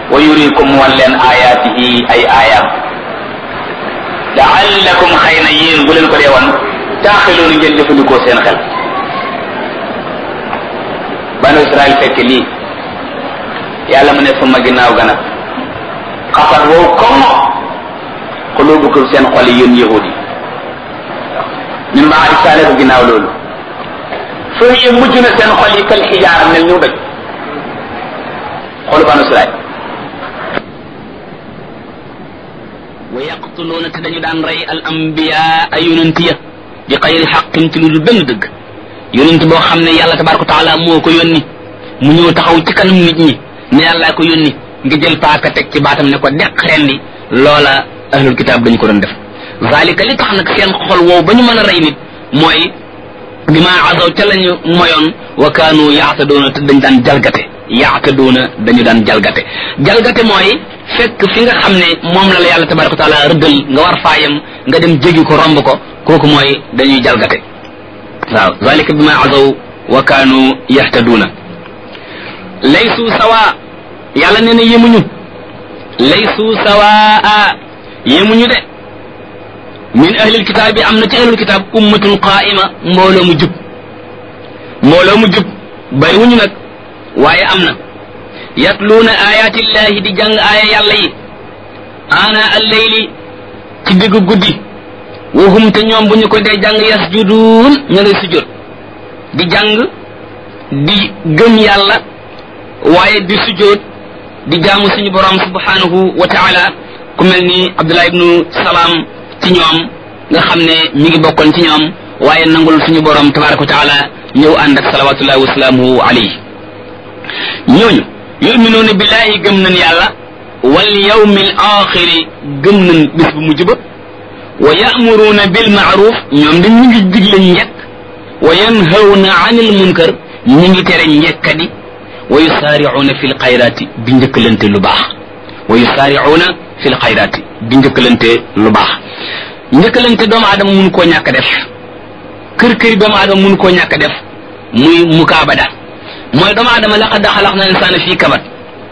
wa yurikum wan leen ayaatihi ay aayaam laallakum xëy na yéen bu leen ko dee wan taaxiloonu ngeen jëfandikoo seen xel banu israel fekk lii yàlla mu ne suma ginnaaw gana xafat wow comme xulubukum seen xol yi yéen yahudi min baadi saale ko ginnaaw loolu foo yi mujj na seen xol yi kal xijaara mel ñu doj xolu banu israel wa yaqtuluuna te dañu daan rey al ambiyaa ay yonent ya bi xayri xaqin ci lu dul benn dëgg yonent boo xam ne yàlla tabaraka taala moo ko yónni mu ñëw taxaw ci kanam nit ñi ne yàllaa ko yónni nga jël paaka teg ci baatam ne ko deq rendi loola ahlul kitaab dañu ko doon def zalika li tax nag seen xol woow ba ñu mën a rey nit mooy bi ma azaw ca lañu moyoon wa kaanu yaatadoona te dañ daan jalgate yaatadoona dañu daan jalgate jalgate mooy fekk fi nga xam ne moom la la yàlla tabaraka wa taala rëddal nga war faayam nga dem jégi ko romb ko kooku mooy dañuy jalgate waaw zalika bi ma azaw wa kaanu yahtaduuna laysu sawa yàlla nee na yemuñu laysu sawaa yemuñu de min ahlil kitaab bi am na ci ahlul kitaab ummatun qaa'ima mbooloo mu jub mbooloo mu jub bariwuñu nag waaye am na yatluuna ayaatillahi di jàng aaya yàlla yi ana alleyli ci diggu guddi wahum te ñoom bu ñu ko dee jàng yasjuduun ña ngay sujjóot di jàng di gëm yàlla waaye di sujjóot di jaamu suñu borom subhanahu wa taala ku mel ni Abdullah ibnu Salaam ci ñoom nga xam ne mi ngi bokkoon ci ñoom waaye nangul suñu borom tabaraka wa taala ñëw ànd ak salawatullahi wa salaamuhu alayhi ñooñu yuminuuna billahi gëm nañ yàlla wal yawmil axiri gëm nañ bis bu mujj ba wa ya'muruuna bil ma'ruf ñoom dañ ñu ngi digle njekk wa yanhawna anil munkar ñi ngi tere njekkadi wa yusaari'uuna fil xayraati di njëkkalante lu baax wa yusaari'uuna fil xayraati di njëkkalante lu baax njëkkalante doomu aadama mun koo ñàkk def kër këri doomu aadama mun koo ñàkk def muy mukaabada mooy doomu aadama laqad xalaqna insaana fii kabat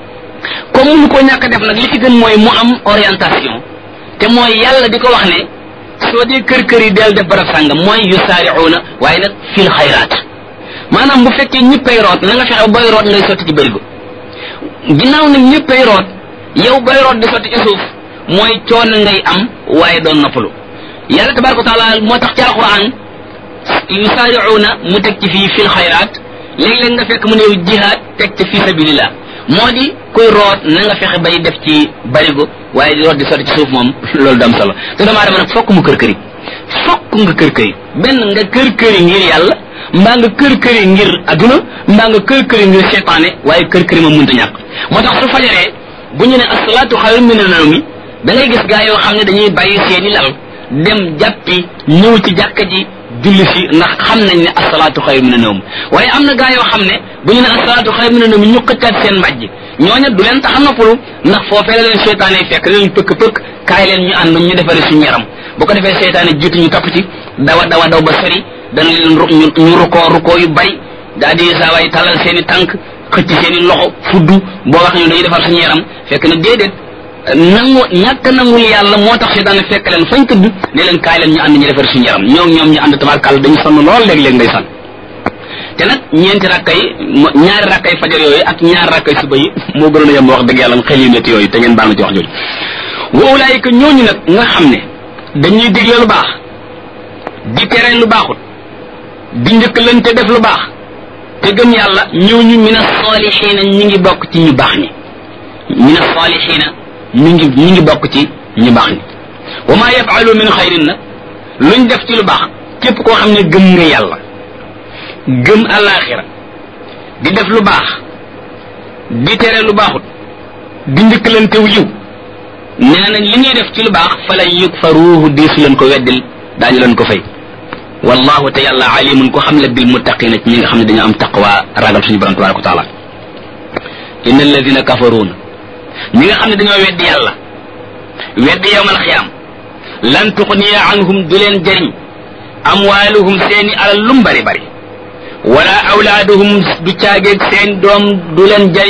comme mun koo ñàkk def nag li ci gën mooy mu am orientation te mooy yàlla di ko wax ne soo dee kër kër yi del def barab sàngam mooy yusaari'uuna waaye nag fil xayraat maanaam bu fekkee ñëppay root na nga fexe boy root ngay sotti ci bërigo ginnaaw nag ñëppay root yow boy root di sotti ci suuf mooy coono ngay am waaye doon noppalu yàlla tabaraka wa taala moo tax ci alquran yusaari'uuna mu teg ci fii fil xayraat léeg-léeg nga fekk mu ne jihaad teg ci fii sabilillah moo di kuy root na nga fexe bay def ci barigo waaye di root di sotti ci suuf moom loolu du am solo te doomu aadama nag fokk mu kër këri fokk nga kër këri benn nga kër këri ngir yàlla mbaa nga kër këri ngir adduna mbaa nga kër këri ngir seytaane waaye kër këri ma mënta ñàkk moo tax su fajaree bu ñu ne asalaatu xayrun mina nawmi da ngay gis gaa yoo xam ne dañuy bàyyi seeni lal dem jàppi ñëw ci jàkka ji julli si ndax xam nañ ne asalaatu xayrun mina nawmi waaye am na gaa yoo xam ne bu ñu ne asalaatu xayrun mina nawmi ñu xëccaat seen mbàjj ñooña du leen tax a noppalu ndax foofee la leen seytaane fekk la leen pëkk pëkk kaay leen ñu ànd ñu defare suñu yaram bu ko defee seytaane jiitu ñu topp ci dawa dawa daw ba sori dana leen ñu rukoo rukoo yu bari daal di saa waay talal seen i tànk xëcc seen i loxo fuddu boo wax ñu dañuy defar suñu yaram fekk na déedéet nangu ñàkk nangul yàlla moo tax seytaane fekk leen fañ tëdd ne leen kaay leen ñu ànd ñu defar suñu yaram ñoom ñoom ñu ànd tabarkàlla dañu sonn lool léeg-léeg ngay sonn te nag ñeenti rakkay ñaari rakkay fajar yooyu ak ñaari rakkay suba yi moo gënoon a yem wax dëgg yàlla xel yu métti yooyu te ngeen baal ma ci wax jooju wa ulaayika ñooñu nag nga xam ne dañuy digle lu baax di tere lu baaxut di njëkkalante def lu baax te gëm yàlla ñooñu min as-saalihiina ñi ngi bokk ci ñu baax ñi min as-saalihiina ñi ngi ñi ngi bokk ci ñu baax ñi wa maa yafaalu min xayrin nag luñ def ci lu baax képp koo xam ne gëm nga yàlla gëm alaxira di def lu baax di tere lu baaxut di njëkkalante wu yiw nee nañ li ñuy def ci lu baax fa la yukfaruuhu diisu leen ko weddil daañu leen ko fay wallahu te yàlla alimun ko xam la bil muttaqina ci ñi nga xam ne dañoo am taqwa ragal suñu borom tabaraka wa taala inna alladina kafaruuna ñi nga xam ne dañoo weddi yàlla weddi yowmal xiyaam lan tuxniya anhum du leen jëriñ amwaaluhum seeni alal lum bari bari wala awlaaduhum du caageeg seen doom du leen jëriñ